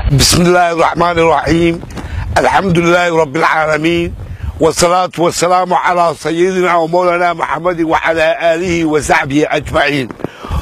بسم الله الرحمن الرحيم الحمد لله رب العالمين والصلاة والسلام على سيدنا ومولانا محمد وعلى آله وصحبه أجمعين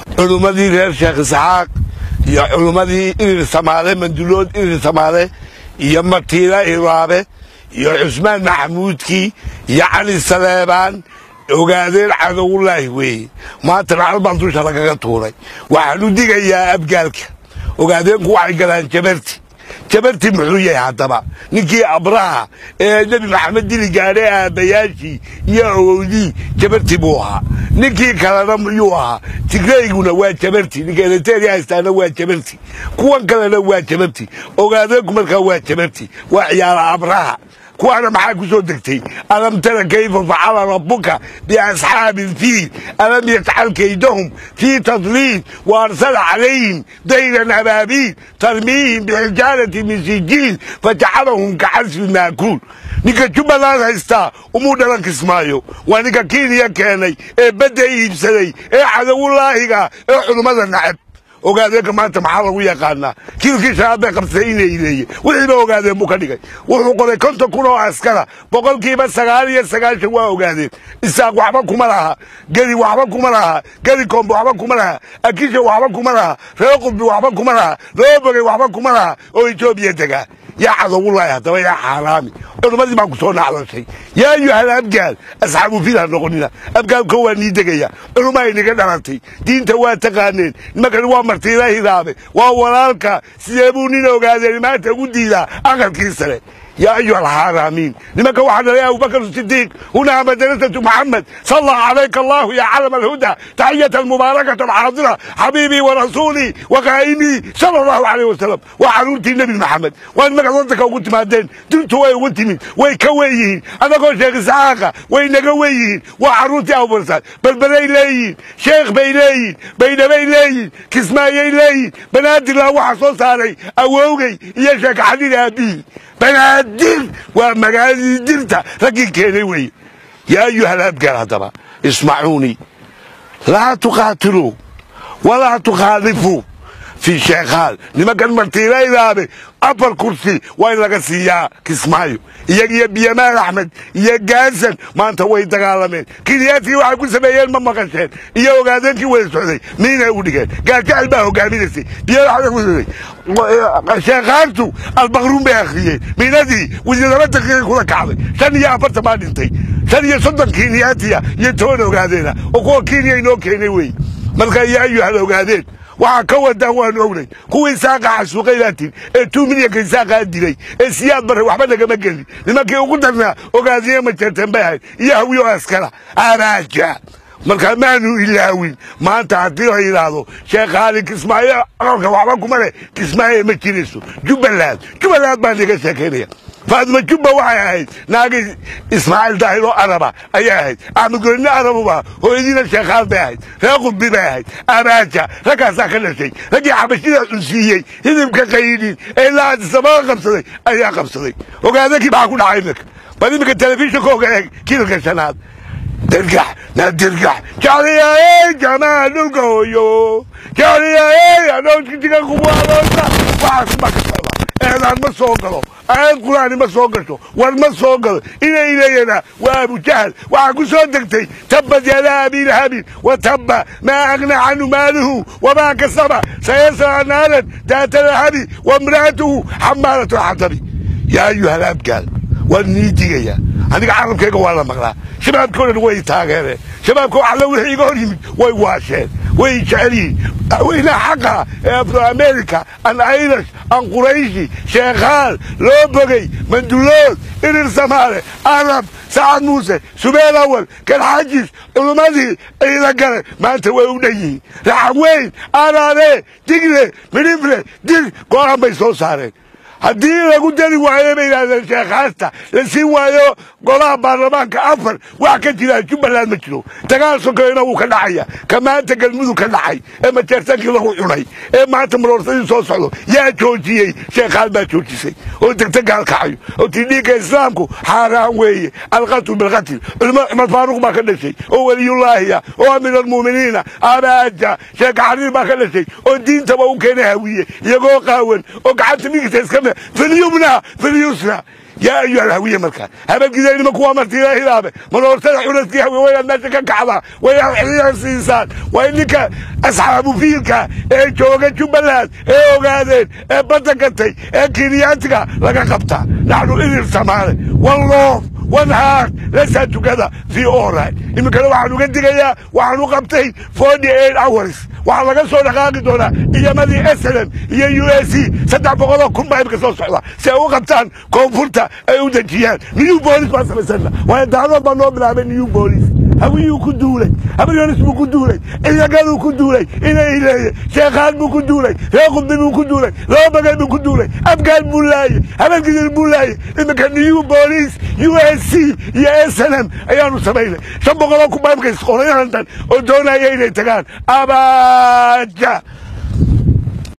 علمدي غير شيخ إسحاق يا علمدي إلي سمالة مندلود إلي سمالة يا مرتيلا إرابة يا عثمان محمود كي يا علي سليمان ogaadeen cadowullaahi weeye maantana halbaan dusha lagaga tuuray waxaanu digayaa abgaalka ogaadeenku waxay galaan jabarti jabarti muxuu yahay haddaba ninkii abraha ee nebi maxamed dili gaadhay aabbayaashii iyo awowdii jabarti buu ahaa ninkii kalena muyuu ahaa tigreyguna waa jabarti ninka eliteria haystaana waa jabarti kuwan kalena waa jabarti ogaadeenku markaa waa jabarti waa ciyaala abraha kuwaana maxaa ku soo degtay alam tara kayfa facala rabbuka biasxaabi ilfiil alam yajcal kaydahum fii tadliil wa arsala calayhim dayran abaabiil tarmiihim bixijaarati min sijiil fajacalahum kacasfi maakuul ninka jubbaland haystaa umuu dhalan kismaayo waa ninka kenya keenay ee badda iibsaday ee cadowulaahiga ee culummada nacab ogaadeenka maanta maxaa lagu yaqaanaa kilkii shanaad bay qabsatay inay ileeye wixiiba ogaadeen buu ka dhigay wuxuu qoray konton kun oo askara boqolkiiba sagaal iyo sagaashan waa ogaadeen isaaq waxba kuma laha gedi waxba kuma laha gedi kombe waxba kuma laha akisha waxba kuma laha reer qudbi waxba kuma laha loobogey waxba kuma laha oo etoobiya degaa yaa cadowullaahi haddaba yaa xaaraami culummadii baa ku soo nacdashay yaa ayuhal abgaal asxaabu fil ha noqonina abgaalko waa nii degaya culumma ay niga dhalatay diinta waa taqaaneen nimankani waa martiila hidaabe waa walaalka sidee buu nin ogaadeen maanta ugu diidaa aqalkii sare يا أيها الحرامين لما كان يا أبو بكر الصديق هنا مدرسة محمد صلى عليك الله يا علم الهدى تحية المباركة الحاضرة حبيبي ورسولي وقائمي صلى الله عليه وسلم وحرورتي النبي محمد وأنا ما قصدتك وقلت مادين دلت وي وانت من وي كويين أنا قول شيخ إسحاق وي نقويين وحرورتي أبو برسال بل بلي لين شيخ بيلين بين بيلين كسمايي لين بنادي الله وحصوص علي أووغي يا شيخ حديد أبي banaadir waa magaaladii dirta raggii keenay weeye yaa ayuha alabgaal haddaba ismacuunii laa tuqaatiluu walaa tukhaalifuu fii sheekhaal nimankan martiilaydaabe afar kursi waa in laga siiyaa kismaayo iyagiyo biyamaal axmed iyo gaasan maanta way dagaalameen kiniyaadkii waxay ku sameeyeen ma maqasheen iyo ogaadeenkii wada socday miinay u dhigeen gaajacel baa hogaaminaysay biyamaal sheekhaantu albaqruun bay akhriyeen miinadii laba daqiiqay kula kacday shan iyo afartan baa dhintay shan iyo soddon kiniyaatiya iyo toban ogaadeena oo kuwa kenya inoo keenay wey marka iyo ayuhal ogaadeen waxaa ka wadaan waanu ognay kuwii saaqa xasuuqaylaatiin ee tuu milyanka saaqaa dilay ee siyaad barre waxba nagama gelin nimankii ugu darnaa ogaadiye majeerteen bay ahayd iyo hawiyo askara araaja markaa maanu ilaawin maanta haddii la yidhaahdo sheekh haali kismaayo aqalka waxba kuma leh kismaayo ma jirayso jubbaland jubbaland baa niga sheekaynaya faadima jubba waxay ahayd naagii ismaaciil daahiroo araba ayay ahayd axmed goynne arabuba hooyadiina sheekhaal bay ahayd reer qudbi bay ahayd abaaja raggaasaa ka dhashay raggii xabashida cunsiiyey hidibka qayidin ee ilaa adisababa qabsaday ayaa qabsaday ogaadakii maxaa ku dhacay iminka bal iminka telefishinkooga eeg kiilka shanaad dirgax na dirgax jacliyaey jamaa dhulka hooyo jacliyaey adhoojkitiga kubualoosa waxaas ma ka socda eedaan ma soo galo aayad qur-aani ma soo gasho war ma soo galo inay leeyana waa abujahal waxaa ku soo degtay tabad yadaa abilahabin wa tabba maa agna canhu maaluhu wamaa kasaba sayasla naaran daata lahabi wamra'atuhu xamaalatu lxatabi yaa ayuha alabgaal waan nii digaya aniga carabkayga waa la maqlaa shabaabka o dhan way taageereen shabaabka alla wixii iga hor yimid way waasheen way jecel yihiin madaxweynaha xaqa ee afro america an irish an qurayshi sheekhaal loo bogey mandulood irir samaale arab sacad muuse subeel awal kalxajis culummadii ciida gale maanta way u dhan yihiin raxan weyn araare digle midhifle dir go-aan bay soo saareen haddii lagu dari waayo bay yidhahdeen sheekhaasta la siin waayo golaha baarlamaanka afar wax ka jira jubbaland ma jiro dagaal sokalena wuu ka dhacaya ka maanta galmudug ka dhacay ee majeertaankii lagu cunay ee maanta maroorsadii soo socdo yaa joojiyey sheekhaan baa joojisay oo degta gaalkacayo oo tii dhiigga islaamku xaaraan weeye alqatlu bilqatl culimo cumar faaruq baa ka dhashay oo weliyullaahiya oo amiir almu'miniina abaaja sheeka xariir baa ka dhashay oo diintaba u keenay hawiye iyagoo qaawan oo gacanta migisa iska me filyumna filyusna yaa ayuha alhawiye markaa habadgidaynima kuwa martiila hilaabe maloortada xulaskii hawiye waynaad meesha ka kacdaa waynaad xiliyan siisaan waa ninka asxaabu fiilka ee jooga jubbaland ee ogaadeen ee badda gatay ee kenyaatiga laga qabtaa naxnu idir samaale walloof one heart let's have together the all right iminkana waxaan uga digayaa waxaan u qabtay forty eight hours waxaa laga soo dhaqaaqi doonaa ciidamadii slm iyo u s c saddex boqoloo kun baa imika soo socda si ay u qabtaan koonfurta ay u dejiyaan new bolis baan samaysana waayo daadood baa noo bilaabay new bolis hawiyuu ku duulay habaryonis buu ku duulay ciidagaduu ku duulay inay leeye sheekhaan buu ku duulay reer qudbi buu ku duulay laba bagay buu ku duulay afgaan buu laayey habeenkidir buu laayey iminka new bolis u s c iyo s n m ayaanu samaynay shan boqoloo kun baa imika isqoray london oo doonaya inay tagaan abaja